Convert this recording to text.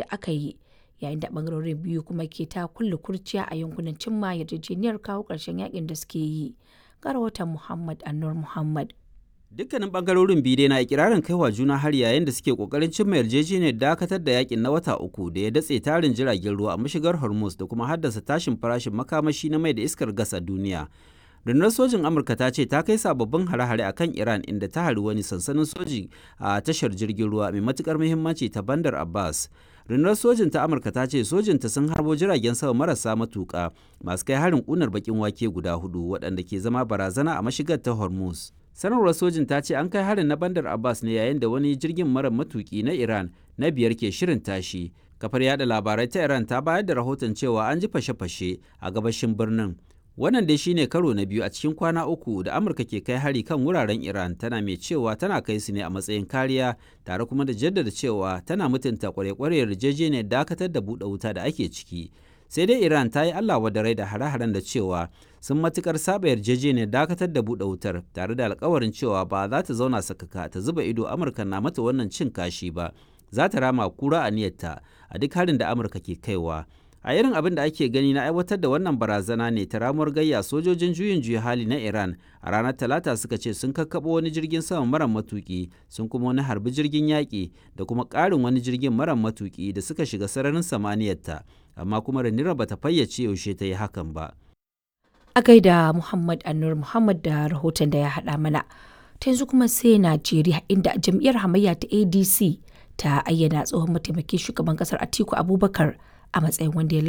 da aka yi yayin da bangarorin biyu kuma ke ta kulle kurciya a yankunan cimma yarjejeniyar kawo ƙarshen yakin da suke yi ga rahoton muhammad annur muhammad Dukkanin bangarorin biyu dai na ikirarin kaiwa juna har yayin da suke kokarin cimma yarjejeniyar dakatar da yakin na wata uku da ya datse tarin jiragen ruwa a mashigar Hormuz da kuma haddasa tashin farashin makamashi na mai da iskar gas a duniya. Rundunar sojin Amurka ta ce ta kai sababbin hare-hare akan Iran inda ta hari wani sansanin soji a tashar jirgin ruwa mai matukar muhimmanci ta Bandar Abbas. Rundunar sojin ta Amurka ta ce sojinta sun harbo jiragen sama marasa matuƙa masu kai harin ƙunar bakin wake guda hudu waɗanda ke zama barazana a mashigar ta Hormuz. sanarwar sojin ta ce an kai harin na bandar abbas ne yayin da wani jirgin mara matuki na iran na biyar ke shirin tashi kafar yada labarai ta iran ta bayar da rahoton cewa an ji fashe-fashe a gabashin birnin wannan dai shine karo na biyu a cikin kwana uku da amurka ke kai hari kan wuraren iran tana mai cewa tana kai su ne a matsayin kariya tare kuma da jaddada cewa tana mutunta kware-kware yarjejeniyar dakatar da buɗe wuta da ake ciki sai dai iran ta yi allah wadarai da hare-haren da cewa sun matukar saba yarjejeniyar dakatar da buɗe wutar tare da alkawarin cewa ba za ta zauna sakaka ta zuba ido amurka na mata wannan cin kashi ba za ta rama kura a niyyarta a duk harin da amurka ke kaiwa a irin abin da ake gani na aiwatar da wannan barazana ne ta ramuwar gayya sojojin juyin juya hali na iran a ranar talata suka ce sun kakkaɓo wani jirgin sama mara matuki sun kuma wani harbi jirgin yaƙi da kuma ƙarin wani jirgin mara matuki da suka shiga sararin samaniyarta amma kuma ranira bata fayyace yaushe ta yi hakan ba a gaida muhammad annur muhammad da rahoton da ya haɗa mana ta yanzu kuma sai najeriya inda jam'iyyar hamayya ta adc ta ayyana tsohon mataimakin shugaban kasar atiku abubakar a matsayin wanda ya